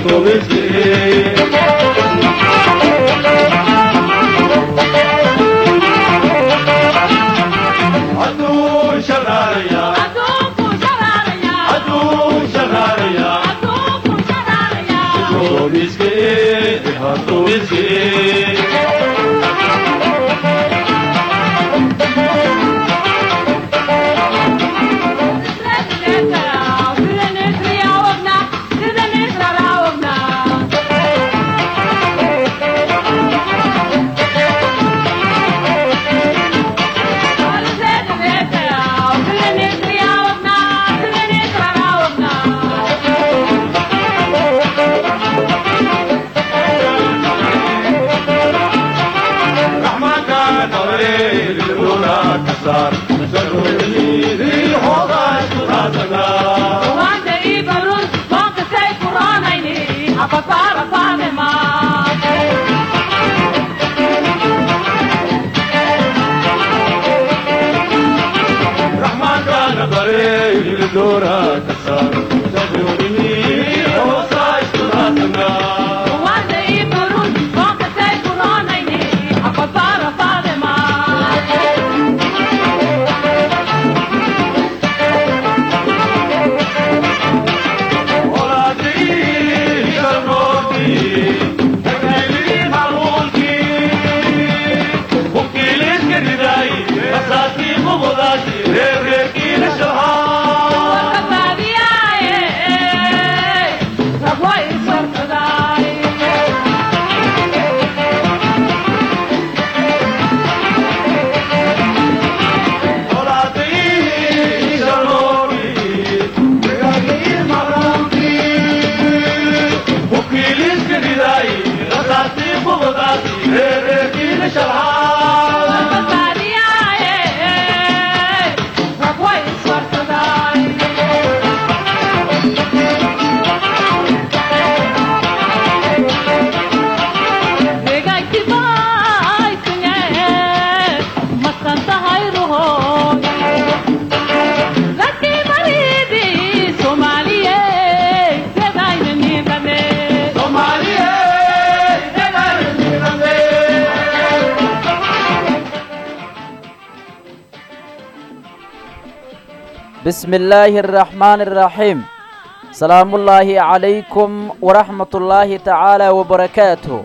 بسم الله الرحمن الرحيم سلام الله عليكم ورحمة الله تعالى وبركاته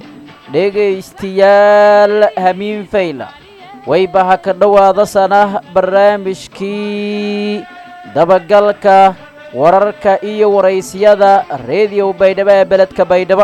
dhegaystayaal hamiin fayla wayba ha ka dhowaada sana barnaamijkii dabagalka wararka iyo waraysyada reediyo baydhabo ee beledka baydhabo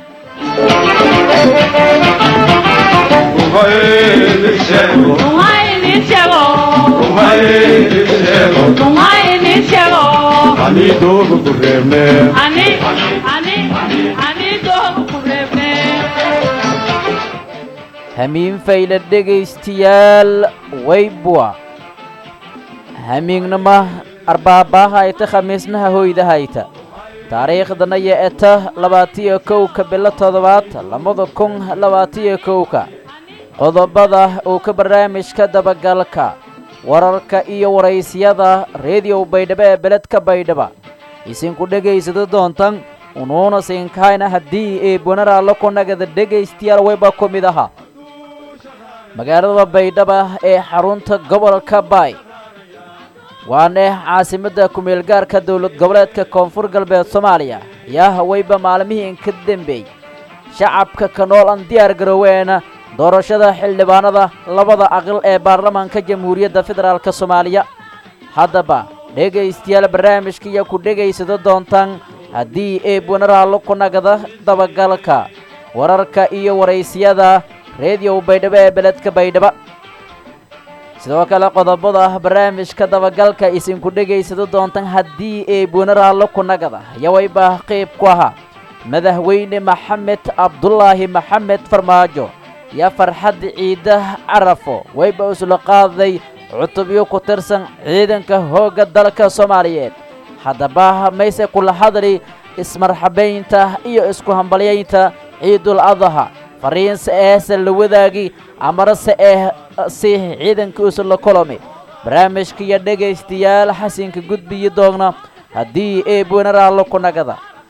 hamiin fayla dhegaystayaal waybwa hamiignama arbaabaha ayta khamiisnaha hoydahayta taariikhdana yo eta labaatiyo kowka bilo toddobaad labada kun labaatiyo kowka qodobada uu ka barnaamijka dabagalka wararka iyo waraysyada reediyo baydhabo ee beledka baydhaba isinku dhegaysada doontan unuuna siinkahayna haddii eebwanaraalla ku nagada dhegaystayaal wayba ku mid aha magaalada baydhaba ee xarunta gobolka baay waana caasimadda kumeelgaarka dowlad goboleedka koonfur galbeed soomaaliya yaa hawayba maalmihii inka dembeey shacabka ka nool aan diyaar garooweena doorashada xildhibaanada labada aqal ee baarlamaanka jamhuuriyadda federaalk soomaaliya haddaba dhegaystayaal barnaamijka iyo ku dhegaysada doontaan haddii eebwanaraallo ku nagada dabagalka wararka iyo waraysyada reediyo baydhabo ee beledka baydhaba sidoo kale qodobada barnaamijka dabagalka isinku dhegaysada doontan haddii eebwanaraallo ku nagada yawayba qayb ku ahaa madaxweyne maxamed cabdulaahi maxamed farmaajo iyo farxad ciida carafo wayba isla qaaday cutubyo ku tirsan ciidanka hoogga dalka soomaaliyeed haddaba mayse kula hadli ismarxabaynta iyo isku hambalyaynta ciidul adaha fariinse eese la wadaagi amarase ee si ciidanka isla kulami barnaamijka iyo dhegaystayaal xasinka gudbiyi doogna haddii eebwanaraallo ku nagada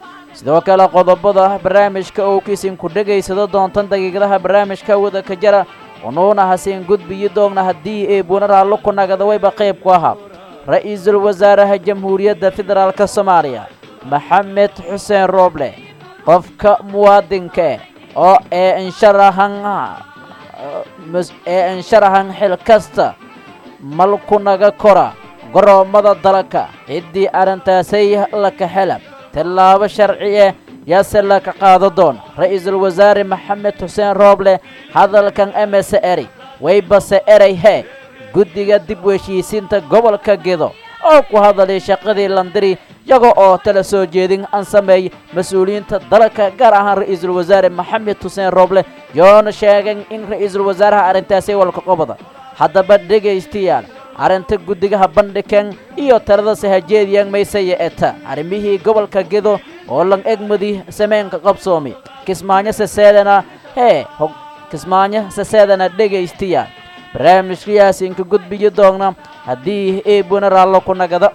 sidoo kale qodobada barnaamijka oo kiisinku dhegaysado doontan daqiiqadaha barnaamijka wada ka jara unuuna hasiin gudbiyi doogna haddii ee bunaraallo ku nagada wayba qayb ku ahaa ra-iisul wasaaraha jamhuuriyadda federaalka soomaaliya maxamed xuseen rooble qofka muwaadinka oo ee insharahan ee insharahan xil kasta mal ku naga kora goroommada dalka ciddii arrintaasay laka xela tillaabo sharci eh yaase laka qaado doon ra-iisul wasaare maxamed xuseen rooble hadalkan emese eri waybase eray hee guddiga dib u heshiisiinta gobolka gedo oo ku hadalay shaqadii landiri iyaga oo tala soo jeedin aan sameey mas-uuliyiinta dalka gaar ahaan ra-iisul wasaare maxamed xuseen rooble yoona sheegeen in ra-iisul wasaaraha arrintaasi walka qobada haddaba dhegaystayaal arrinta guddigaha bandhigan iyo talada sahajeediyan maysaya eta arrimihii gobolka gedo oo lan egmadi sameynka qabsoomi kismaayo saseedana hee kismaayo saseedana dhegaystayaal barnaamijkayaasinka gudbiyi doogna haddii eebuna raallo ku nagada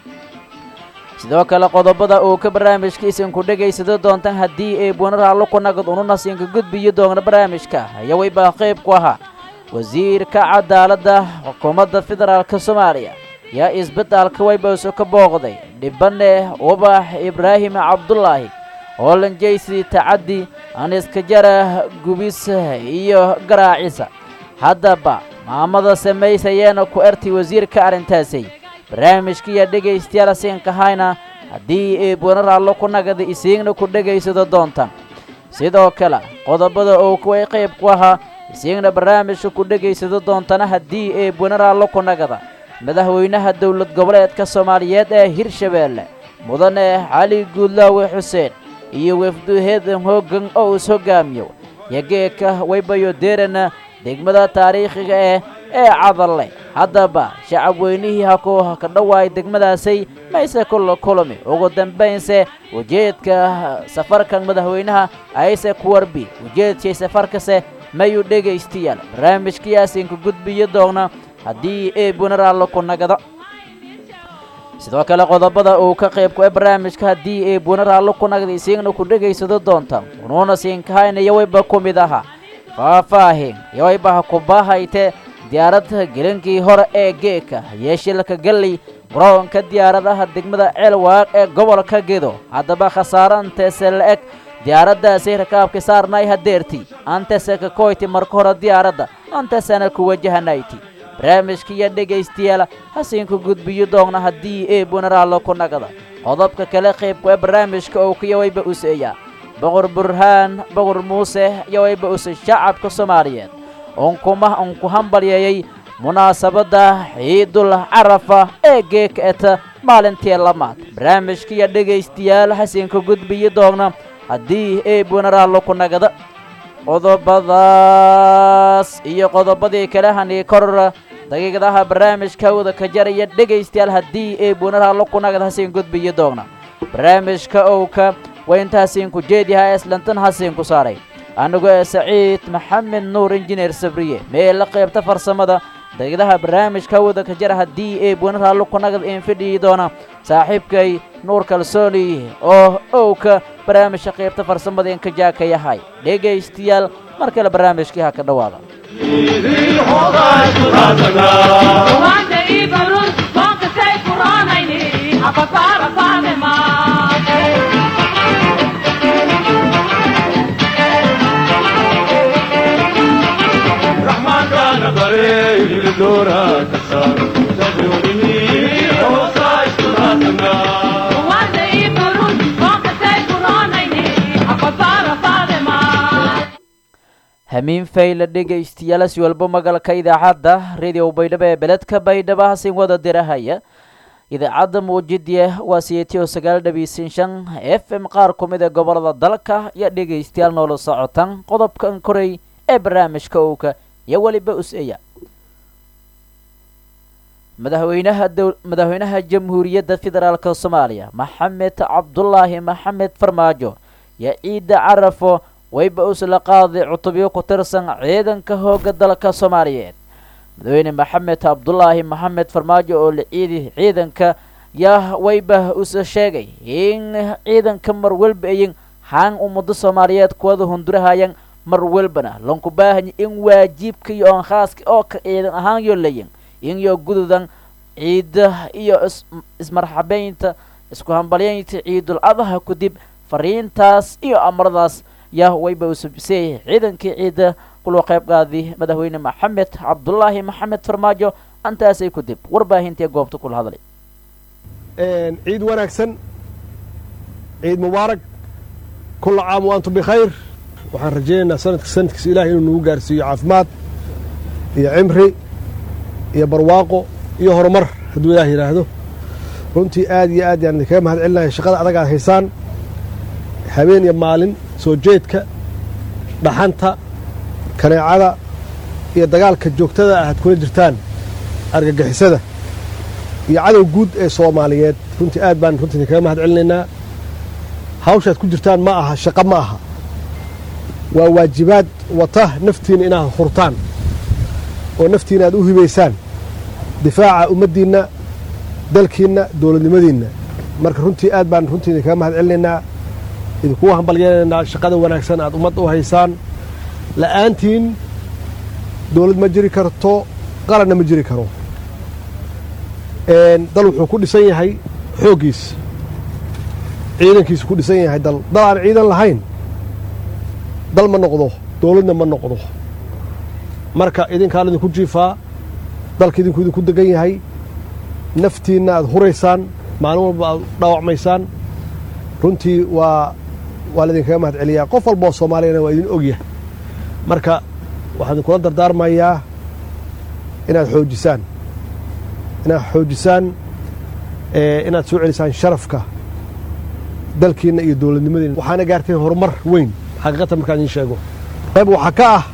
sidoo kale qodobada uu ka barnaamijkiisinku dhegaysado doontan haddii eebuna raallo ku nagad ununasinka gudbiyi doogna barnaamijka ayaa waybaa qayb ku ahaa wasiirka cadaaladda xukuumadda federaalka soomaaliya yaa isbitaalka waybawso ka booqday dhibane ubax ibraahim cabdulaahi oo lanjaysi tacaddi aniska jara gubis iyo garaacisa haddaba maamada samaysayeena ku ertay wasiirka arrintaasay barnaamijkiiya dhegaystayaal siinkahayna haddii eebwana raallo ku nagada isiigna ku dhegaysado doontaan sidoo kale qodobada oo kuway qayb ku ahaa isiigna barnaamijka ku dhegaysado doontana haddii eebwana raallo ku nagada madaxweynaha dowlad goboleedka soomaaliyeed ee hirshabeelle mudane cali guudlaawe xuseen iyo wefduheedan hoogan oo is hogaamiyo yageeka waybayo deerana degmada taariikhiga eh ee cadalle haddaba shacab weynihii haku ka dhawaay degmadaasay mayse kula kulami ugu dambaynse ujeedka safarkan madaxweynaha ayse ku warbi ujeedkay safarkase mayu dhegaystayaal barnaamijkayaasinka gudbiyo doogna haddii eebuna raallo ku nagada sidoo kale qodobada uu ka qayb ku barnaamijka haddii eebuna raallo ku nagda isiigna ku dhegaysado doonta unuuna siinkahayna yawayba ku mid aha faahfaahin yawaybaha kubahayte diyaaradda gelinkii hore ee geeka yeeshilka galley garoonka diyaaradaha degmada ceelwaaq ee gobolka gedo haddaba khasaare anteese la eg diyaaraddaasay rakaabka saarnay hadeerti antese ka koyti marka hore diyaaradda antesena ku wajahanayti barnaamijkiiyo dhegaystayaal hasiinku gudbiyo doogna haddii eebuna raallo ku nagada qodobka kale qaybku ee barnaamijka oo kuyawayba useeya boqor burhaan boqor muuse yawayba use shacabka soomaaliyeed unkuma unku hambalyeeyey munaasabadda ciidul carafa ee geeka eta maalintii lamaad barnaamijkiiyo dhegaystayaal hasiinka gudbiyo doogna haddii eebuna raallo ku nagada qodobadaas iyo qodobadii kale hanii korora daqiiqadaha barnaamijka wada ka jaraya dhegaystayaal haddii eebuna raallo ku nagada hasiin gudbiyo doogna barnaamijka owka waa intaasiinku jeedyaha islantan hasiinku saaray anigoo ee saciid maxamed nuur injineer sabriye mee la qaybta farsamada daqiiqadaha barnaamijka wada ka jara haddii eebuna raallo ku nagad iin fidhiyi doona saaxiibkay nuur kalsooni oo owka barnaamijka qaybta farsamada in ka jaaka yahay dhegaystayaal mar kale barnaamijkii ha ka dhowaada hamiin fayla dhegaystayaal si walba magalka idaacadda radio baydhabo ee beledka baydhabo hasin wada dirahaya idaacadda muujidye waa siyeetiyo sagaal dhabiisin shan f m qaar ku mid ee gobolada dalka iyo dhegaystayaal noola socotan qodobkan koray ee barnaamijka owka iyo weliba us-eya madaxweynaha dow madaxweynaha jamhuuriyadda federaalka soomaaliya maxamed cabdulaahi maxamed farmaajo iyo ciidda carafo wayba usla qaaday cutubyo ku tirsan ciidanka hooga dalka soomaaliyeed madaxweyne maxamed cabdulaahi maxamed farmaajo oo la ciidi ciidanka yaa wayba usa sheegay in ciidanka mar welba ayin haan ummado soomaaliyeed kuwada hundurahayan mar welbana lanku baahanya in waajibka iyo oon khaaska oo ka ciidan ahaan yo layin in yo gududan ciida iyo ismarxabeynta isku hambalyaynta ciidul adaha kudib fariintaas iyo amaradaas yaa wayba usabisay ciidankii ciida kuloo qayb qaadi madaxweyne maxamed cabdulaahi maxamed farmaajo antaasay kudib warbaahintii goobta kula hadlay ciid wanaagsan ciid mubaarak kula caam wa antum bikhayr waxaan rajaynaynaa sanadka sanadkiisa ilahay inuu nagu gaarsiiyo caafimaad iyo cimri iyo barwaaqo iyo horumar hadduu ilaah yidhaahdo runtii aad iyo aad yaan idinkaga mahad celinaya shaqada adag aad haysaan habeen iyo maalin soo jeedka dhaxanta kaneecada iyo dagaalka joogtada ah aad kula jirtaan argagixisada iyo cadow guud ee soomaaliyeed runtii aad baan runtii idinkaga mahad celinaynaa hawshaad ku jirtaan ma aha shaqo ma aha waa waajibaad wata naftiinna inaad hurtaan oo naftiinna aad u hibaysaan difaaca ummaddiinna dalkiinna dowladnimadiinna marka runtii aad baan runtii idinkaga mahad celinaynaa idinkugu hambalyeelanaynaa shaqada wanaagsan aad ummadda u haysaan la'aantiin dowlad ma jiri karto qaranna ma jiri karo dal wuxuu ku dhisan yahay xooggiis ciidankiisu ku dhisan yahay dal dal aan ciidan lahayn dal ma noqdo dowladna ma noqdo marka idinkaan idinku jiifaa dalka idinku idinku degan yahay naftiinna aad huraysaan maalin walba aad dhaawacmaysaan runtii waa waa laidinkaga mahad celiyaa qof walba oo soomaaliyana waa idin ogyahay marka waxaan idinkula dardaarmayaa inaad xoojisaan inaad xoojisaan inaad soo celisaan sharafka dalkiinna iyo dowladnimadiina waxaana gaarteen horumar weyn xaqiiqatan markaan idiin sheego qayb waxaa ka ah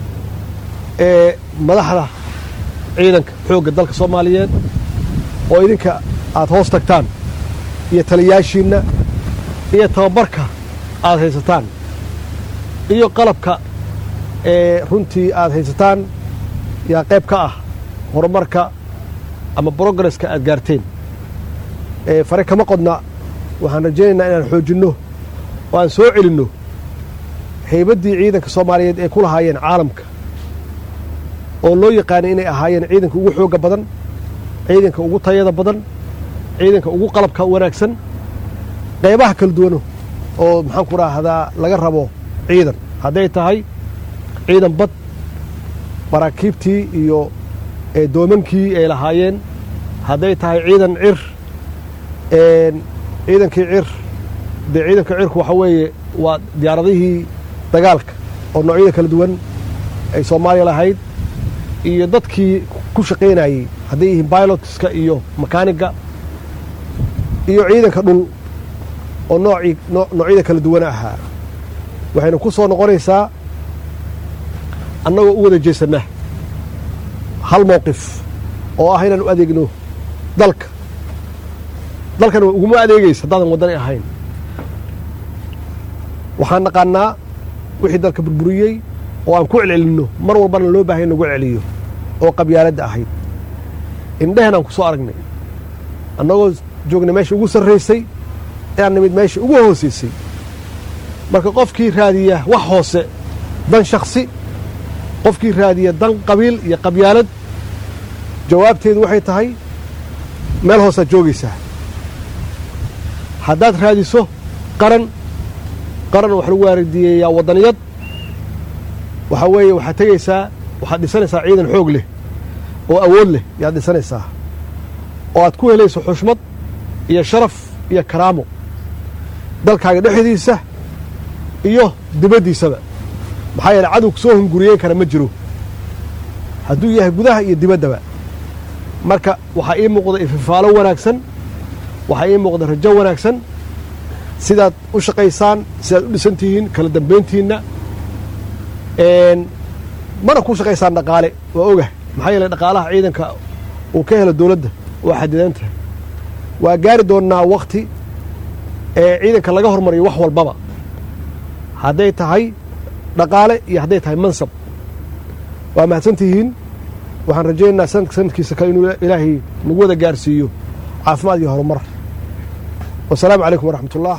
madaxda ciidanka xoogga dalka soomaaliyeed oo idinka aad hoos tagtaan iyo taliyaashiinna iyo tababarka aad haysataan iyo qalabka runtii aad haysataan yaa qayb ka ah horumarka ama brogresska aad gaarteen fare kama qodna waxaan rajaynaynaa inaan xoojinno oo aan soo celinno haybaddii ciidanka soomaaliyeed ee ku lahaayeen caalamka oo loo yaqaanay inay ahaayeen ciidanka ugu xoogga badan ciidanka ugu tayada badan ciidanka ugu qalabka wanaagsan qaybaha kala duwano oo maxaan ku raahdaa laga rabo ciidan hadday tahay ciidan bad maraakiibtii iyo doomankii ay lahaayeen hadday tahay ciidan cir ciidankii cir dee ciidanka cirku waxaa weeye waa diyaaradihii dagaalka oo noocyada kala duwan ay soomaaliya lahayd iyo dadkii ku shaqaynayey hadday yihiin bilotska iyo makaaniga iyo ciidanka dhul oo noocii noocyada kala duwana ahaa waxayna ku soo noqonaysaa annagoo u wada jeesanna hal mowqif oo ah inaan u adeegno dalka dalkana uguma adeegaysa haddaadan waddani ahayn waxaan naqaannaa wixii dalka burburiyey oo aan ku celcelinno mar walbana loo baahaya nagu celiyo oo qabyaaladda ahayd indhehen aan ku soo aragnay annagoo joognay meesha ugu sarraysay inaan nimid meesha ugu hoosaysay marka qofkii raadiya wax hoose dan shaksi qofkii raadiya dan qabiil iyo qabyaalad jawaabteedu waxay tahay meel hoosaad joogaysaa haddaad raadiso qaran qaran wax lagu waardiyeeyaa waddaniyad waxaa weeye waxaad tegaysaa waxaad dhisanaysaa ciidan xoog leh oo awood leh yaad dhisanaysaa oo aad ku helayso xushmad iyo sharaf iyo karaamo dalkaaga dhexdiisa iyo dibaddiisaba maxaa yeele cadowga soo hunguriyeyn kara ma jiro hadduu yahay gudaha iyo dibaddaba marka waxaa ii muuqda ififaalo wanaagsan waxaa ii muuqda rajo wanaagsan sidaad u shaqaysaan sidaad u dhisan tihiin kala dambayntiinna mana ku shaqaysaan dhaqaale waa ogah maxaa yeele dhaqaalaha ciidanka uu ka helo dowladda waa xadidan tahay waa gaari doonnaa wakhti ee ciidanka laga hormariyo wax walbaba hadday tahay dhaqaale iyo hadday tahay mansab waa mahadsan tihiin waxaan rajaynaynaa sanadka sanadkiisa kale inuu ilaahay nagu wada gaarsiiyo caafimaad iyo horumar wasalaamu calaykum waraxmat ullah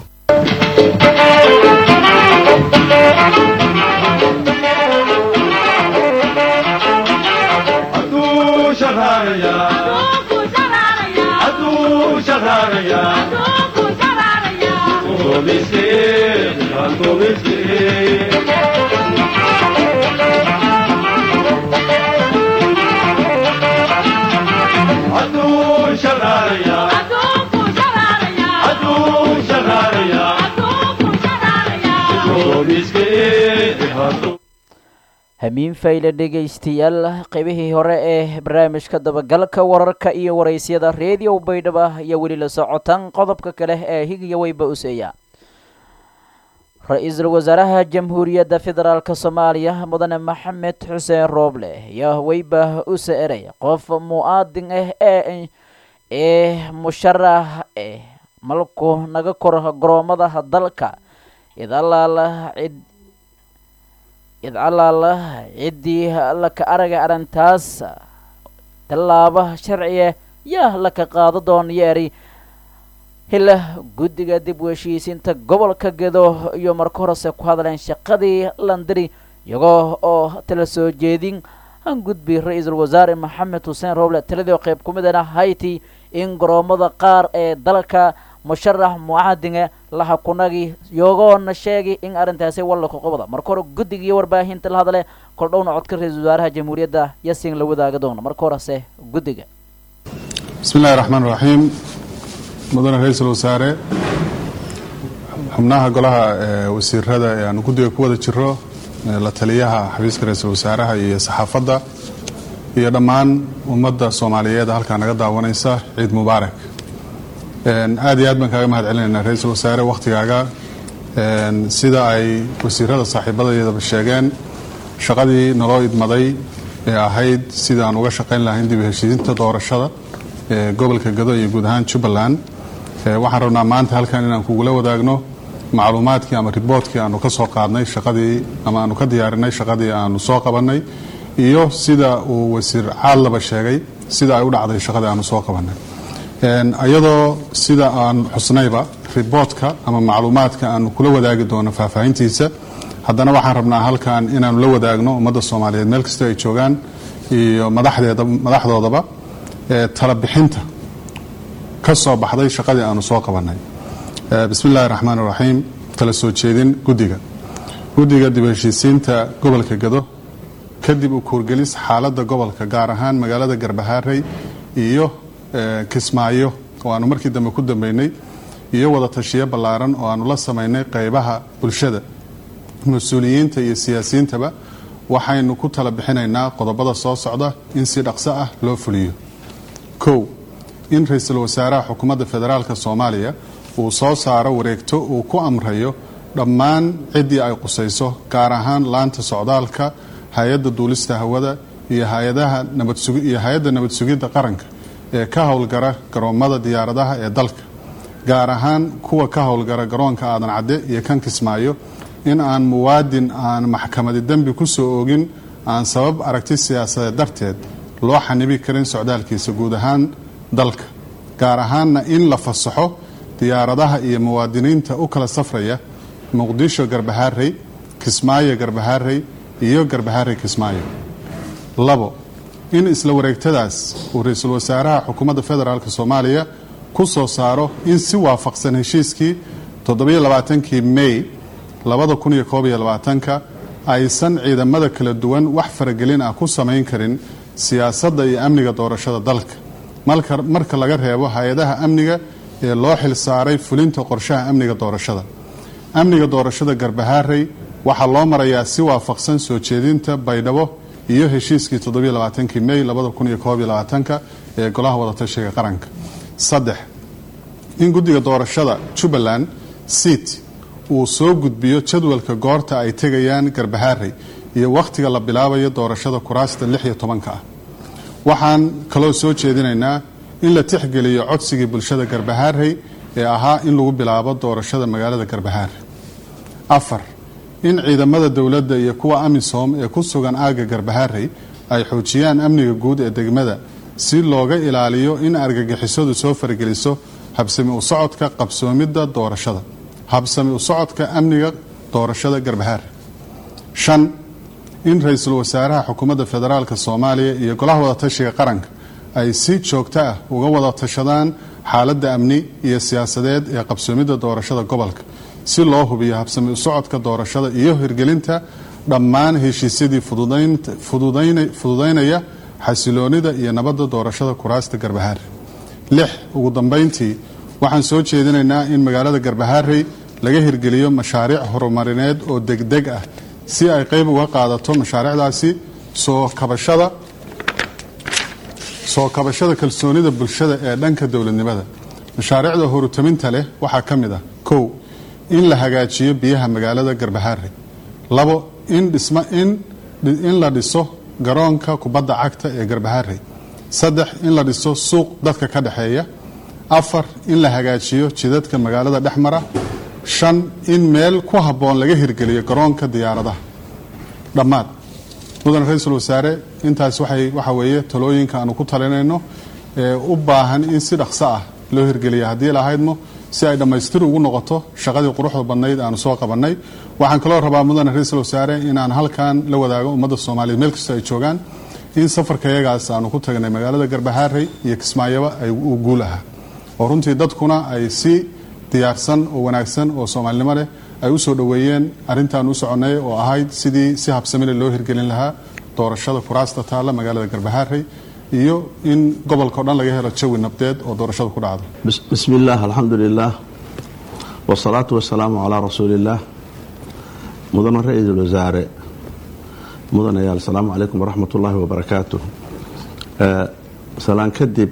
hamiin fayle dhegaystayaal qaybihii hore ee barnaamijka dabagalka wararka iyo waraysyada reediyo baydhaba ayaa weli la socotaan qodobka kale ee higiya weyba useeya ra-iisul wasaaraha jamhuuriyadda federaalk soomaaliya mudane maxamed xuseen rooble ayaa weyba use eray qof mu-aadin ah ee ee musharax eh malku naga kor garoomada dalka idalaala cid idcalaala ciddii laka araga arrintaas tallaaba sharciya yaa laka qaado doon yeeri hila guddiga dib u heshiisiinta gobolka gedo iyo marka horese ku hadleen shaqadii landiri iyagoo oo tala soo jeedin han gudbi ra-iisul wasaare maxamed xuseen rooble taladii qayb ku midana hayti in garoomada qaar ee dalka musharax mucaadinga laha kunagi yogoona sheegi in arrintaasi wallaka qobda marka hore guddiga iyo warbaahinta la hadle koldhowna codka ra-iisul wasaaraha jamhuuriyadda yasin la wadaaga doona marka horese guddiga bismi illahi raxmaan raxiim mudane ra-iisul wasaare xubnaha golaha wasiirada ee aanu guddiga ku wada jiro la taliyaha xafiiska ra-iisul wasaaraha iyo saxaafadda iyo dhammaan ummadda soomaaliyeed halkaa naga daawanaysa ciid mubaarak aad iyo aad baan kaaga mahad celinaynaa ra-iisul wasaare wakhtigaaga sida ay wasiirada saaxiibadayadaba sheegeen shaqadii naloo idmaday ee ahayd sida aan uga shaqayn lahayn dib u heshiisinta doorashada ee gobolka gado iyo guud ahaan jubbaland waxaan rabnaa maanta halkan inaan kugula wadaagno macluumaadkii ama riboortkii aanu ka soo qaadnay shaqadii ama aanu ka diyaarinay shaqadii aanu soo qabannay iyo sida uu wasiir caadlaba sheegay sida ay u dhacday shaqadii aanu soo qabannay iyadoo sida aan xusnayba riboortka ama macluumaadka aanu kula wadaagi doono faahfaahintiisa haddana waxaan rabnaa halkan inaanu la wadaagno ummadda soomaaliyeed meel kasta ay joogaan iyo madaxdoodaba talabixinta ka soo baxday shaqadii aanu soo qabannay bismi illahi raxmaan iraxiim tala soo jeedin guddiga guddiga dib heshiisiinta gobolka gado kadib u kuurgelis xaaladda gobolka gaar ahaan magaalada garbahaarey iyo kismaayo oo aanu markii dambe ku dambeynay iyo wada tashiyo ballaaran oo aanu la samaynay qaybaha bulshada mas-uuliyiinta iyo siyaasiyiintaba waxaynu ku tala bixinaynaa qodobada soo socda in si dhaqso ah loo fuliyo kow in ra-iisul wasaaraha xukuumadda federaalka soomaaliya uu soo saaro wareegto uu ku amrayo dhammaan ciddii ay qusayso gaar ahaan laanta socdaalka hay-adda duulista hawada iyo hay-adaha nabadiyo hay-adda nabad sugidda qaranka ee ka howlgara garoommada diyaaradaha ee dalka gaar ahaan kuwa ka howlgara garoonka aadan cadde iyo kan kismaayo in aan muwaadin aan maxkamadi dembi ku soo oogin aan sabab aragti siyaasadeed darteed loo xanibi karin socdaalkiisa guud ahaan dalka gaar ahaanna in la fasaxo diyaaradaha iyo muwaadiniinta u kala safraya muqdisho garbahaarey kismaayo garbahaarey iyo garbahaarey kismaayo labo in isla wareegtadaas uu ra-iisul wasaaraha xukuumadda federaalk soomaaliya ku soo saaro in si waafaqsan heshiiskii toddobaiyo-labaatankii mey labada kun iyo koob iyo labaatanka aysan ciidamada kala duwan wax faragelin ah ku samayn karin siyaasadda iyo amniga doorashada dalka marka laga reebo hay-adaha amniga ee loo xil saaray fulinta qorshaha amniga doorashada amniga doorashada garbahaarey waxaa loo marayaa si waafaqsan soo jeedinta baydhabo iyo heshiiskii toddobaiyo-labaatankii mey labada kun iyo koob iyo labaatanka ee golaha wadatashiga qaranka saddex in guddiga doorashada jubbaland seat uu soo gudbiyo jadwalka goorta ay tegayaan garbahaarey iyo wakhtiga la bilaabayo doorashada kuraasta lix iyo tobanka ah waxaan kaloo soo jeedinaynaa in la tixgeliyo codsigii bulshada garbahaarey ee ahaa in lagu bilaabo doorashada magaalada garbahaarey afar in ciidamada dowladda iyo kuwa amisom ee ku sugan aagga garbahaarey ay xoojiyaan amniga guud ee degmada si looga ilaaliyo in argagixisadu soo fargeliso habsami u socodka qabsoomidda doorashada habsami u socodka amniga doorashada garbahaar shan in ra-iisul wasaaraha xukuumadda federaalka soomaaliya iyo golaha wadatashiga qaranka ay si joogto ah uga wada tashadaan xaaladda amni iyo siyaasadeed ee qabsoomidda doorashada gobolka si loo hubiyo habsami u socodka doorashada iyo hirgelinta dhammaan heshiisyadii fududaynaya xasiloonida iyo nabadda doorashada kuraasta garbahaar lix ugu dambayntii waxaan soo jeedinaynaa in magaalada garbahaarey laga hirgeliyo mashaariic horumarineed oo degdeg ah si ay qayb uga qaadato mashaariicdaasi soo kabashada soo kabashada kalsoonida bulshada ee dhanka dowladnimada mashaariicda horutaminta leh waxaa ka mid ah kow in la hagaajiyo biyaha magaalada garbahaare labo in dhisma in in la dhiso garoonka kubadda cagta ee garbahaare saddex in la dhiso suuq dadka ka dhexeeya afar in la hagaajiyo jidadka magaalada dhexmara shan in meel ku habboon laga hirgeliyo garoonka diyaaradaha dhammaad mudane ra-iisul wasaare intaas waxay waxa weeye talooyinka aanu ku talinayno ee u baahan in si dhaqso ah loo hirgeliya haddii lahaydmo si ay dhammaystir ugu noqoto shaqadii quruxda badnayd aanu soo qabannay waxaan kaloo rabaa mudane ra-iisul wasaare inaan halkan la wadaago ummadda soomaaliyeed meel kastoo ay joogaan in safarka yagaas aanu ku tagnay magaalada garbahaarey iyo kismaayaba ay uu guul ahaa oo runtii dadkuna ay si diyaarsan oo wanaagsan oo soomaalinimo leh ay u soo dhoweeyeen arrintaan u soconnay oo ahayd sidii si habsamile loo hirgelin lahaa doorashada kuraasta taalla magaalada garbahaarey iyo in gobolka o dhan laga helo jawi nabdeed oo doorashada ku dhacdo bismi illaah alxamdu lilaah wsalaatu wasalaamu calaa rasuuliillaah mudane ra-iisul wasaare mudanayaal asalaamu calaykum waraxmat ullaahi wabarakaatu salaan kadib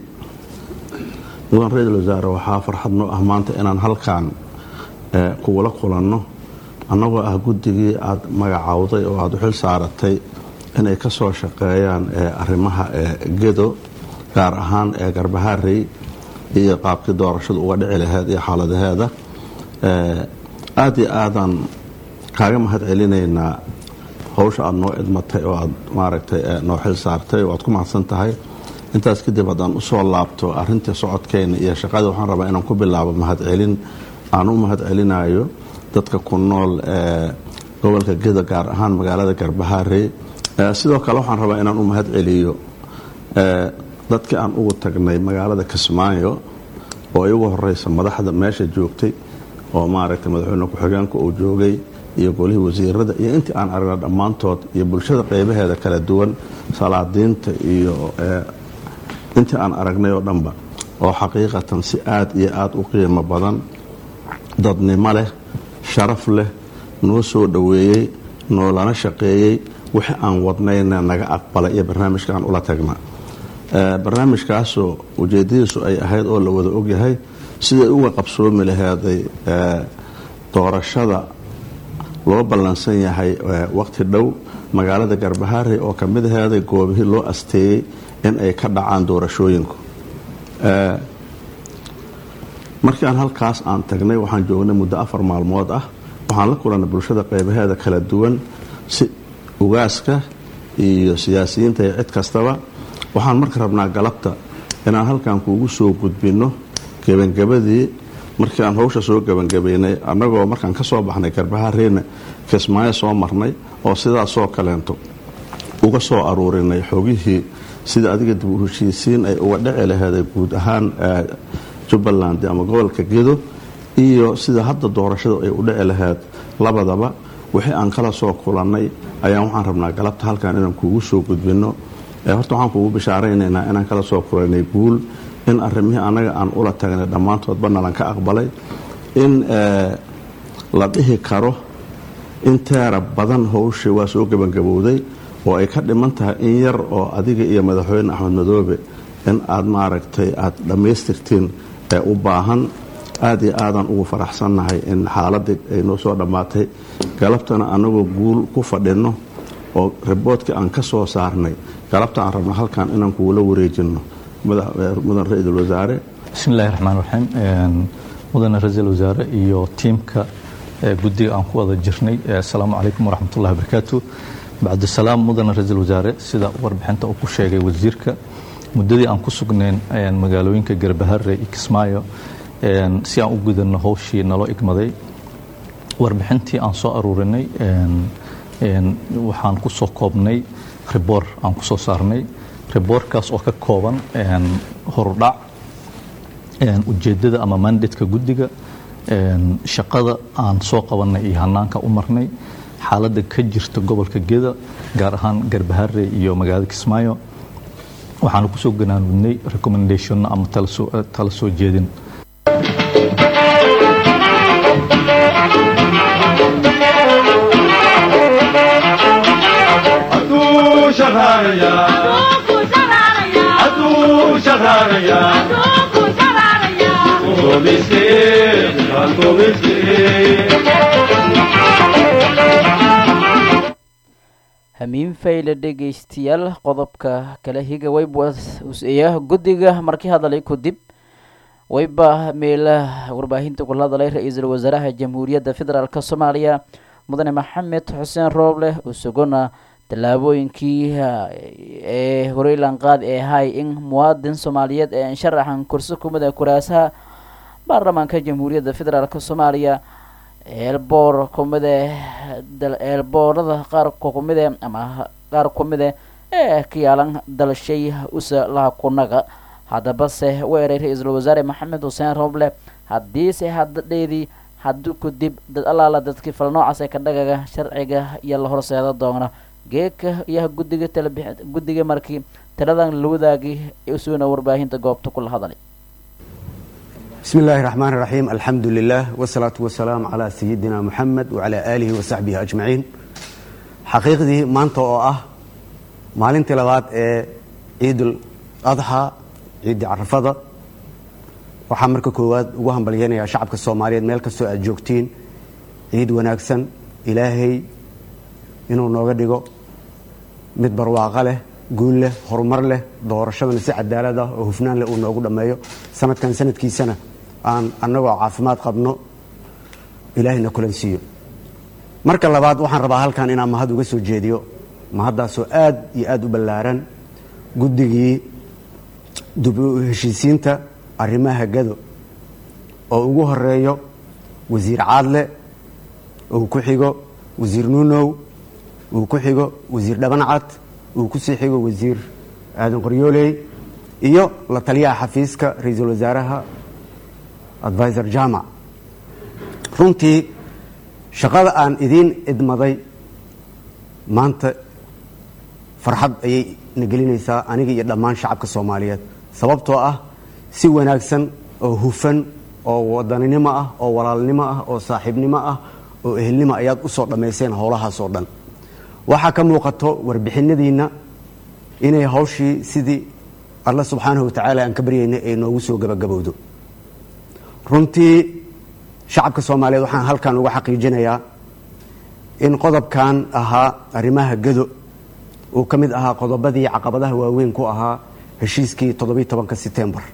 mudan ra-iisul wasaare waxaa farxad noo ah maanta inaan halkan kugula kulanno annagoo ah guddigii aada magacowday oo aada u xil saaratay inay ka soo shaqeeyaan arrimaha gedo gaar ahaan ee garbahaarey iyo qaabkii doorashadu uga dhici laheyd iyo xaaladaheeda aada iyo aadaan kaaga mahad celinaynaa howsha aada noo idmatay oo aada maaragtay noo xil saartay oo aad ku mahadsan tahay intaas kadib haddaan usoo laabto arintii socodkeena iyo shaqadii waxaan rabaa inaan ku bilaabo mahadcelin aan u mahad celinayo dadka ku nool ee gobolka geda gaar ahaan magaalada garbahaarey sidoo kale waxaan rabaa inaan u mahad celiyo dadkii aan ugu tagnay magaalada kismaayo oo igu horeysa madaxda meesha joogtay oo maaragtay madaxweyne ku-xigeenka uu joogay iyo golihii wasiirada iyo intii aan aragna dhammaantood iyo bulshada qeybaheeda kala duwan salaadiinta iyo intii aan aragnay oo dhanba oo xaqiiqatan si aada iyo aada u qiimo badan dadnimo leh sharaf leh noo soo dhoweeyey noolana shaqeeyey wixii aan wadnayna naga aqbalay iyo barnaamijka aan ula tagna barnaamijkaasoo ujeedadiisu ay ahayd oo la wada ogyahay siday uga qabsoomi laheeday doorashada loo ballansan yahay waqti dhow magaalada garbahaarey oo ka mid aheeday goobihii loo asteeyey in ay ka dhacaan doorashooyinku markii aan halkaas aan tagnay waxaan joognay muddo afar maalmood ah waxaan la kulannay bulshada qeybaheeda kala duwan si ugaaska iyo siyaasiyiinta iyo cid kastaba waxaan marka rabnaa galabta inaan halkan kuugu soo gudbinno gebangabadii markii aan howsha soo gebangabaynay annagoo markaan ka soo baxnay garbahaareyna kismaayo soo marnay oo sidaasoo kaleento uga soo aruurinay xogihii sida adiga dib u heshiisiin ay uga dhici laheeday guud ahaan jubbaland ama gobolka gedo iyo sida hadda doorashadu ay u dhici laheyd labadaba wixii aan kala soo kulannay ayaan waxaan rabnaa galabta halkan inaan kuugu soo gudbinno horta waxaan kuugu bishaaraynaynaa inaan kala soo kulanay guul in arrimihii annaga aan ula tagnay dhammaantoodba nalan ka aqbalay in la dhihi karo in teera badan howshii waa soo gebangabowday oo ay ka dhiman tahay in yar oo adiga iyo madaxweyne axmed madoobe in aad maaragtay aad dhammaystirtiin ee u baahan aada iyo aadaan ugu faraxsannahay in xaaladii ay noo soo dhammaatay galabtana annagoo guul ku fadhinno oo riboodkii aan ka soo saarnay galabta aan rabna halkan inaan kugula wareejinno mudan ra-iisul wasaare bismi illahi raxmaan raxiim mudane ra-iisul wasaare iyo tiimka guddiga aan ku wada jirnay assalaamu calaykum waraxmat ullahi wabarakaatu bacdusalaam mudane ra-iisul wasaare sida warbixinta uu ku sheegay wasiirka muddadii aan ku sugnayn magaalooyinka garbahare iyo kismaayo si aan u gudanno howshii naloo igmaday warbixintii aan soo aruurinay waxaan ku soo koobnay riboor aan ku soo saarnay riboorkaas oo ka kooban horudhac ujeeddada ama mandatka guddiga shaqada aan soo qabannay iyo hanaanka u marnay xaaladda ka jirta gobolka geda gaar ahaan garbahare iyo magaalada kismaayo waxaanu kusoo ganaanudnay recommendationna ama tala soo jeedin hamiin fayle dhegaystayaal qodobka kale higa wayba useeya guddiga markii hadalay kadib wayba meela warbaahinta kula hadalay ra-iisul wasaaraha jamhuuriyadda federaalk soomaaliya mudane maxamed xuseen rooble usugona tallaabooyinkii ee horeylan qaad ee ahay in muwaadin soomaaliyeed ee sharaxan kursi kumida kuraasaha baarlamaanka jamhuuriyadda federaalk soomaaliya eelboor kumide eelboorada qaar kumide ama qaar kumide ee ka yaalan dalshay usa laha kunaga haddabase weeray ra-iisul wasaare maxamed xuseen rooble haddiise hadadheedii haddii kudib dad allaala dadkii fal noocaas ee ka dhagaga sharciga iyo la horseeda doona geeka iyo guddiga talab guddiga markii taladan la wadaagay usugna warbaahinta goobta kula hadalay بسم الله الرحمن الرحيم الحمد لله والصلاة والسلام على سيدنا محمد وعلى آله وصحبه أجمعين حقيقتي maanta oo ah maalintii labaad ee ciid adxa ciidii carafada waxaa marka koowaad ugu hambalyeynayaa shacabka soomaaliyeed meel kastoo aad joogtiin ciid wanaagsan ilaahay inuu nooga dhigo mid barwaaqo leh guul leh horumar leh doorashadana si cadaalad ah oo hufnaan leh uu noogu dhammeeyo sanadkan sanadkiisana aan annagoo caafimaad qabno ilaahayna kulan siiyo marka labaad waxaan rabaa halkan inaan mahad uga soo jeediyo mahaddaasoo aad iyo aad u ballaaran guddigii dib u heshiisiinta arrimaha gado oo ugu horeeyo wasiir caadle uu ku xigo wasiir nuunow uu ku xigo wasiir dhabancad uu ku sii xigo wasiir aadan qoryooley iyo la taliyaha xafiiska ra-iisul wasaaraha advisor jamac runtii shaqada aan idiin idmaday maanta farxad ayay na gelinaysaa aniga iyo dhammaan shacabka soomaaliyeed sababtoo ah si wanaagsan oo hufan oo wadaninimo ah oo walaalnimo ah oo saaxiibnimo ah oo ehelnimo ayaad u soo dhammayseen howlahaas oo dhan waxaa ka muuqato warbixinadiinna inay hawshii sidii alla subxaanahu watacaala aan ka baryaynay ay noogu soo gabagabowdo runtii shacabka soomaaliyeed waxaan halkan uga xaqiijinayaa in qodobkan ahaa arrimaha gado uu ka mid ahaa qodobadii caqabadaha waaweyn ku ahaa heshiiskii toddobiiy tobanka setembar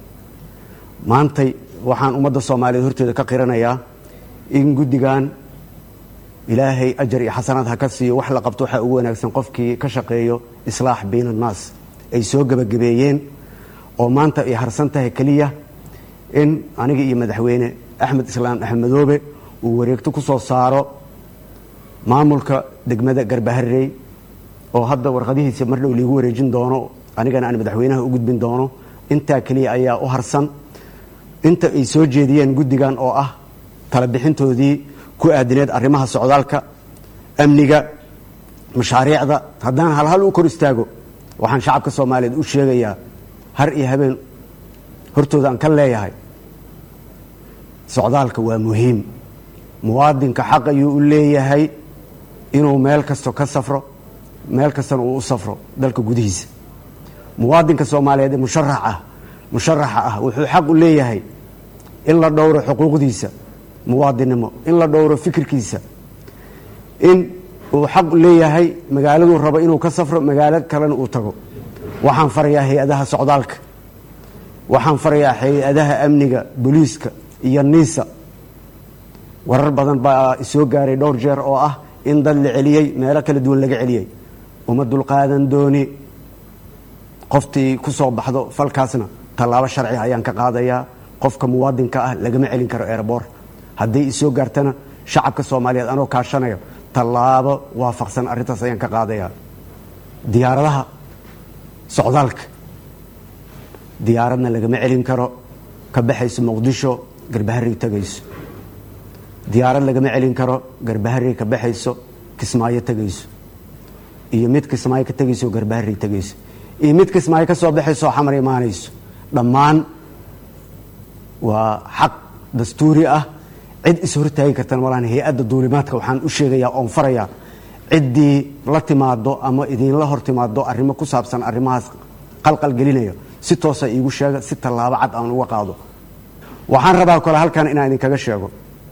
maantay waxaan ummadda soomaaliyeed horteeda ka qiranayaa in guddigan ilaahay ajar iyo xasanaad ha ka siiyo wax la qabto waxaa ugu wanaagsan qofkii ka shaqeeyo islaax bayn annaas ay soo gebagabeeyeen oo maanta ay harsan tahay keliya in aniga iyo madaxweyne axmed islaam axmedoobe uu wareegto ku soo saaro maamulka degmada garbaharey oo hadda warqadihiisa mar dhow liigu wareejin doono anigana aan madaxweynaha u gudbin doono intaa keliya ayaa u harsan inta ay soo jeediyeen guddigan oo ah tala bixintoodii ku aadineed arrimaha socdaalka amniga mashaariicda haddaan halhal u kor istaago waxaan shacabka soomaaliyeed u sheegayaa har iyo habeen hortooda aan ka leeyahay socdaalka waa muhiim muwaadinka xaq ayuu u leeyahay inuu meel kasto ka safro meel kastana uu u safro dalka gudihiisa muwaadinka soomaaliyeed ee musharax ah musharaxa ah wuxuu xaq u leeyahay in la dhowro xuquuqdiisa muwaadinnimo in la dhowro fikirkiisa in uu xaq leeyahay magaaladuu rabo inuu ka safro magaalo kalena uu tago waxaan farayaa hay-adaha socdaalka waxaan farayaa hay-adaha amniga booliiska iyo niisa warar badan baa isoo gaaray dhowr jeer oo ah in dad la celiyey meelo kala duwan laga celiyey uma dulqaadan dooni qoftii ku soo baxdo falkaasna tallaabo sharci ayaan ka qaadayaa qofka muwaadinka ah lagama celin karo erebor hadday isoo gaartana shacabka soomaaliyeed anoo kaashanayo tallaabo waafaqsan arrintaas ayaan ka qaadayaa diyaaradaha socdaalka diyaaradna lagama celin karo ka baxayso muqdisho garbaharey tegayso diyaarad lagama celin karo garbaharey ka baxayso kismaayo tegayso iyo mid kismaayo ka tegayso garbaharey tegayso iyo mid kismaayo ka soo baxayso oo xamar imaanayso dhammaan waa xaq dastuuri ah cid is hortaagi kartana malaan hay-adda duulimaadka waxaan u sheegayaa oon farayaa ciddii la timaado ama idinla hor timaado arrimo ku saabsan arrimahaas qalqal gelinaya si toosa iigu sheega si tallaabo cad aan uga qaado waxaan rabaa kole halkan inaan idinkaga sheego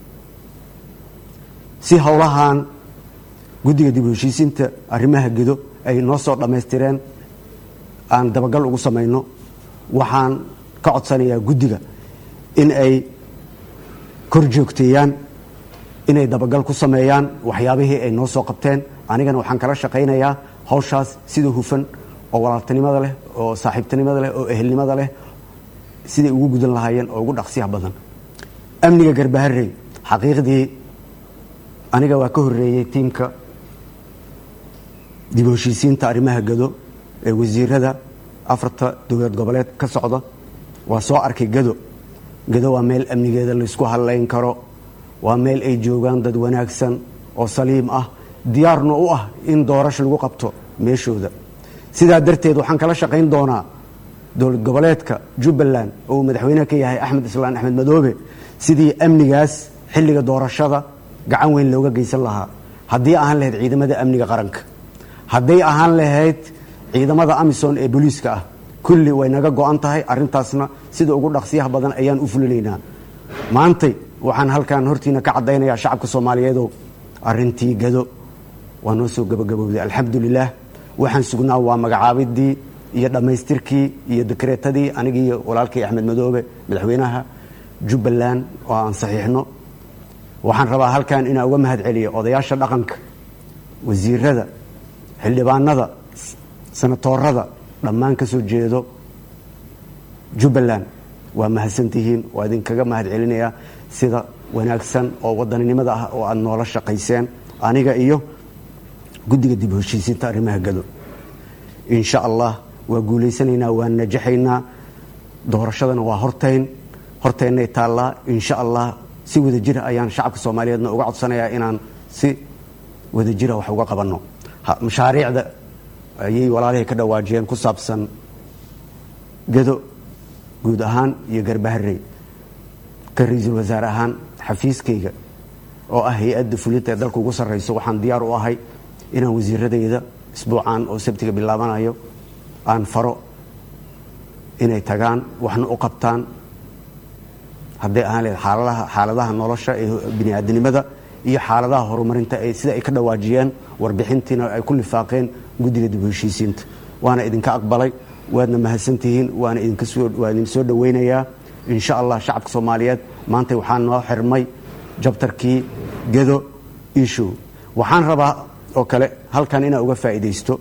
si howlahan guddiga dib u heshiisiinta arrimaha gedo ay noo soo dhammaystireen aan dabagal ugu samayno waxaan ka codsanayaa guddiga in ay kor joogteeyaan inay dabagal ku sameeyaan waxyaabihii ay noo soo qabteen anigana waxaan kala shaqaynayaa hawshaas sida hufan oo walaaltinimada leh oo saaxiibtinimada leh oo ehelnimada leh siday ugu gudan lahaayeen oo ugu dhaqsiyaha badan amniga garbaharey xaqiiqdii aniga waa ka horeeyey tiimka dib u heshiisiinta arrimaha gado ee wasiirada afarta dowlad goboleed ka socda waa soo arkay gado gado waa meel amnigeeda laysku hadlayn karo waa meel ay joogaan dad wanaagsan oo saliim ah diyaarna u ah in doorasho lagu qabto meeshooda sidaa darteed waxaan kala shaqayn doonaa dowlad goboleedka jubbaland oo uu madaxweyneha ka yahay axmed islaan axmed madoobe sidii amnigaas xilliga doorashada gacan weyn looga geysan lahaa haddii ahaan lahayd ciidamada amniga qaranka hadday ahaan lahayd ciidamada amisom ee booliiska ah kulli way naga go-an tahay arintaasna sida ugu dhaqsiyaha badan ayaan u fulinaynaa maantay waxaan halkan hortiina ka caddaynayaa shacabka soomaaliyeedow arintii gado waa noo soo gabagabowday alxamdulilaah waxaan sugnaa waa magacaabidii iyo dhammaystirkii iyo dekreetadii anigii walaalkay axmed madoobe madaxweynaha jubbaland oo aan saxiixno waxaan rabaa halkan inaan uga mahad celiyo odayaasha dhaqanka wasiirada xildhibaanada sanatoorada dhammaan ka soo jeedo jubbaland waa mahadsantihiin waa idinkaga mahad celinayaa sida wanaagsan oo wadaninimada ah oo aada noola shaqayseen aniga iyo guddiga dib u heshiisiinta arrimaha gado insha allah waa guulaysanaynaa waa najaxaynaa doorashadana waa hortayn hortaynay taallaa insha allah si wadajira ayaan shacabka soomaaliyeedna uga codsanayaa inaan si wadajira wax uga qabanno mashaariicda ayay walaalihii ka dhawaajiyeen ku saabsan gado guud ahaan iyo garbaharey ka ra-iisul wasaare ahaan xafiiskayga oo ah hay-adda fulinta ee dalka ugu sarrayso waxaan diyaar u ahay inaan wasiiradayda isbuucan oo sabtiga bilaabanayo aan faro inay tagaan waxna u qabtaan hadday ahaan lehed xaaladaha xaaladaha nolosha ee bini'aadanimada iyo xaaladaha horumarinta ee sida ay ka dhawaajiyeen warbixintiina ay ku lifaaqeen guddiga dib u heshiisiinta waana idinka aqbalay waadna mahadsantihiin waana idinkasowaa idin soo dhowaynayaa insha allah shacabka soomaaliyeed maanta waxaa noo xirmay jabtarkii gedo ishow waxaan rabaa oo kale halkan inaan uga faa'iidaysto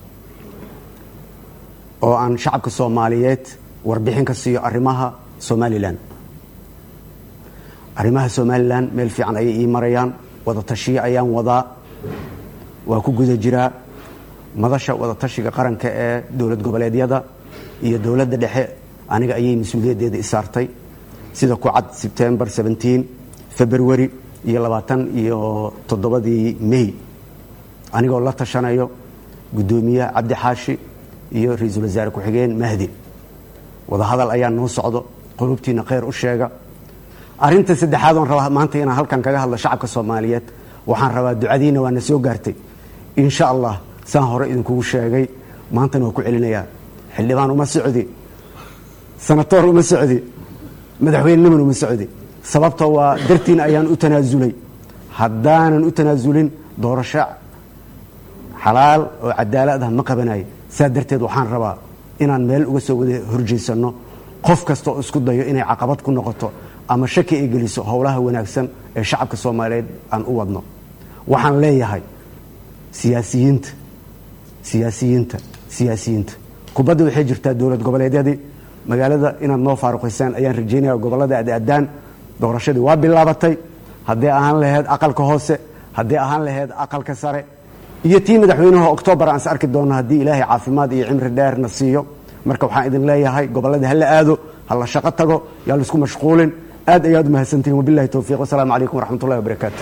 oo aan shacabka soomaaliyeed warbixin ka siiyo arrimaha somalilan arrimaha somalilan meel fiican ayay ii marayaan wada tashiyo ayaan wadaa waa ku guda jiraa madasha wada tashiga qaranka ee dowlad goboleedyada iyo dowladda dhexe aniga ayay mas-uuliyaddeeda isaartay sida ku cad sebtembar february iyo labaatan iyo toddobadii may anigoo la tashanayo guddoomiyaha cabdi xaashi iyo ra-iisul wasaare ku-xigeen mahdi wadahadal ayaa noo socdo qulubtiina kheyr u sheega arinta saddexaad oon rabaa maanta inaan halkan kaga hadlo shacabka soomaaliyeed waxaan rabaa ducadiina waa na soo gaartay insha allah saan hore idinkugu sheegay maantana waa ku celinayaa xildhibaan uma socdi sanatoor uma socdi madaxweyneniman uma socdi sababta waa dartiin ayaan u tanaasulay haddaanan u tanaasulin doorasho xalaal oo cadaalad ah ma qabanayo saa darteed waxaan rabaa inaan meel uga soo wada horjeysanno qof kasta oo isku dayo inay caqabad ku noqoto ama shaki ay geliso howlaha wanaagsan ee shacabka soomaaliyeed aan u wadno waxaan leeyahay siyaasiyiinta siyaasiyiinta siyaasiyiinta kubadda waxay jirtaa dowlad goboleedyadii magaalada inaad noo faaruqaysaan ayaan rajaynaya gobollada aad aadaan doorashadii waa bilaabatay haddii ahaan lahayd aqalka hoose haddii ahaan lahayd aqalka sare iyo tii madaxweynaha oktoobar aan is arki doonno haddii ilaahay caafimaad iyo cimri dheerna siiyo marka waxaan idin leeyahay gobolladii ha la aado ha la shaqo tago yaa laisku mashquulin aad ayaad u mahadsantihin wabillahi towfiiq wasalaamu calaykum waraxmatullahi wabarakaatu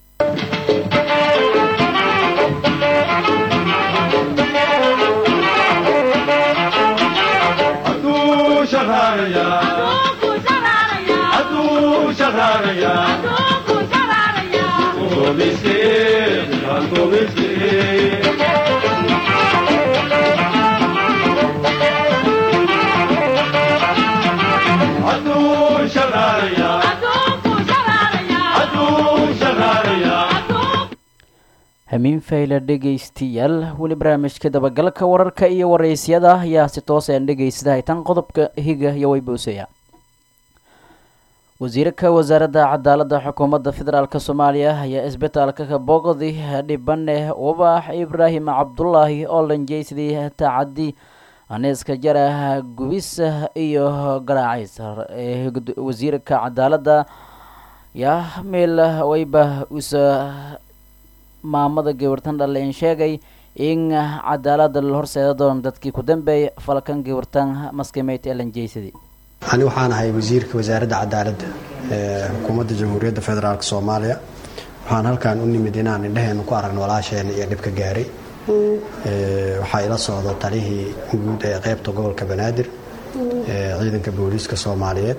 hamiin fayle dhegaystayaal weli barnaamijka dabagalka wararka iyo waraysyada ayaa si tooseen dhegaystahay tan qodobka higa iyo wayboosaya wasiirka wasaaradda cadaaladda xukuumadda federaalk soomaaliya ayaa isbitaalka kabogdi dhibane ubax ibraahim cabdulaahi oo lanjeysadii tacadi aneeska jarah gubis iyo garaacays wasiirka cadaaladda yaa meel wayba usa maamada gabartan dhalein sheegay in cadaalada la horseeda doono dadkii ku dambeeyay falkan gabartan maskimeyd ee lanjeysadii ani waxaan ahay wasiirka wasaaradda cadaaladda ee xukuumadda jamhuuriyadda federaalk soomaaliya waxaan halkan u nimid inaan indheheenu ku aragno walaasheena iyo dhibka gaaray waxaa ila socda talihii guud ee qeybta gobolka banaadir ee ciidanka booliiska soomaaliyeed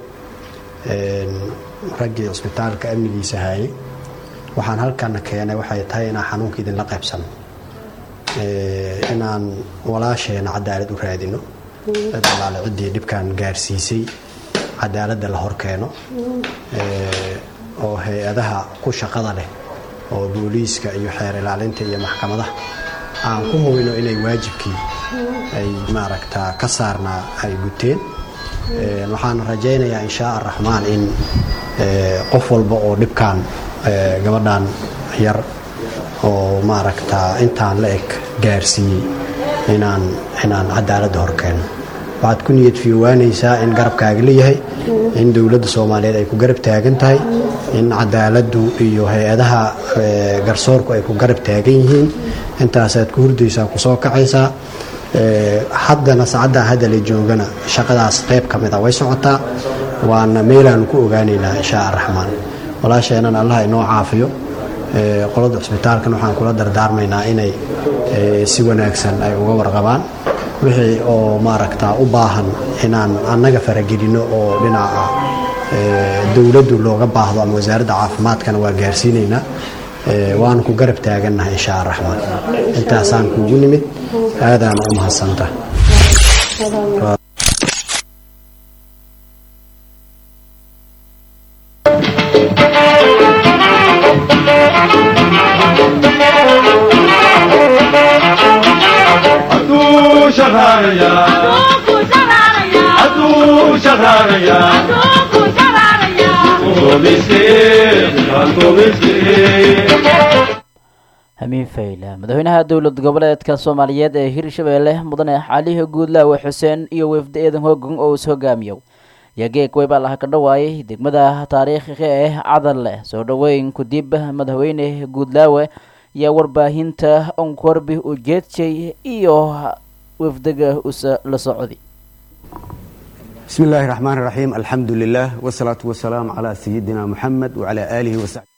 raggii cisbitaalka amnigiisa hayay waxaan halkana keenay waxay tahay inaan xanuunka idinla qaybsano inaan walaasheena cadaalad u raadino cid allaale ciddii dhibkan gaarsiisay cadaaladda la horkeeno oo hay-adaha ku shaqada leh oo booliiska iyo xeer ilaalinta iyo maxkamadaha aan ku hubino inay waajibkii ay maaragtaa ka saarnaa ay guteen waxaan rajaynayaa inshaa araxmaan in qof walba oo dhibkan gabadhan yar oo maaragtaa intaan la eg gaarsiiyey inaan inaan cadaaladda horkeeno waxaad ku niyad fiiwaanaysaa in garabkaaga leeyahay in dowladda soomaaliyeed ay ku garab taagan tahay in cadaaladdu iyo hay-adaha garsoorku ay ku garab taagan yihiin intaasaad ku hurdaysaa kusoo kacaysaa haddana saacaddaa hadda la joogana shaqadaas qayb ka mid a way socotaa waana meelaanu ku ogaanaynaa inshaa araxmaan walaasheenan allah inoo caafiyo qolada cisbitaalkan waxaan kula dardaarmaynaa inay si wanaagsan ay uga warqabaan wixii oo maaragtaa u baahan inaan annaga faragelino oo dhinaca dowladdu looga baahdo ama wasaaradda caafimaadkana waa gaarsiinaynaa waanu ku garab taagannahay inshaa araxmaan intaasaan kuugu nimid aadaana u mahadsanta hamiin fayle madaxweynaha dowlad goboleedka soomaaliyeed ee hirshabeelle mudane calihi guudlaawe xuseen iyo wefda eedan hoogan oo is hogaamiyo yageeg weybaa laha ka dhawaayay degmada taariikhiga ee cadal leh soo dhoweyn kudib madaxweyne guudlaawe iyo warbaahinta onkorbi ujeedshay iyo wefdaga usa la socdi bismi illaahi raxmaan raxiim alxamdu lilah wsalaatu wasalaamu calaa sayidina muxamed wacalaa aalihi wasaxbi